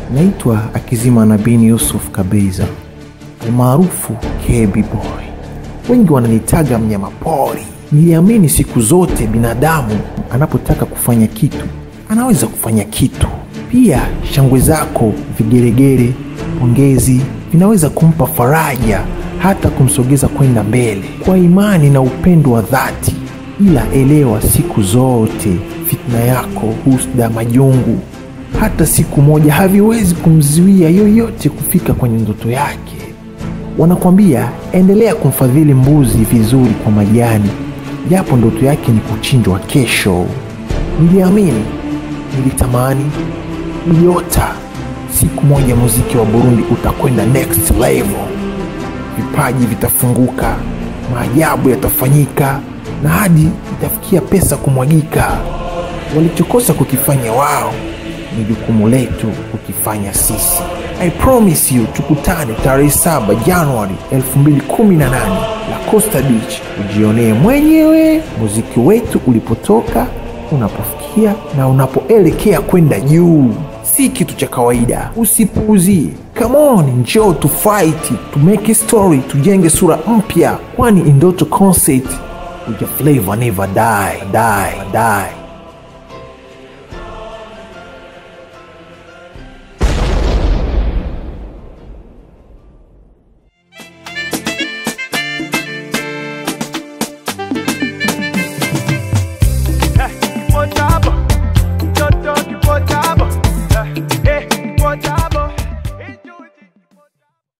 Naitwa Akizima Nabin Yusuf Kabeiza almaarufu KB Boy, wengi wananitaga mnyama pori. Niliamini siku zote binadamu anapotaka kufanya kitu anaweza kufanya kitu. Pia shangwe zako, vigeregere, pongezi vinaweza kumpa faraja, hata kumsogeza kwenda mbele kwa imani na upendo wa dhati. Ila elewa, siku zote fitna yako, husda, majungu hata siku moja haviwezi kumzuia yoyote kufika kwenye ndoto yake. Wanakwambia endelea kumfadhili mbuzi vizuri kwa majani, japo ndoto yake ni kuchinjwa kesho. Niliamini, nilitamani, niliota siku moja muziki wa Burundi utakwenda next level, vipaji vitafunguka, maajabu yatafanyika na hadi itafikia pesa kumwagika. Walichokosa kukifanya wao ni jukumu letu kukifanya sisi. I promise you, tukutane tarehe 7 Januari 2018 La Costa Beach, ujionee mwenyewe muziki wetu ulipotoka, unapofikia na unapoelekea kwenda juu. Si kitu cha kawaida, usipuuzie. Come on, njoo tu fight, to make a story, tujenge sura mpya, kwani Indoto Concert uja flavor never die, die, die.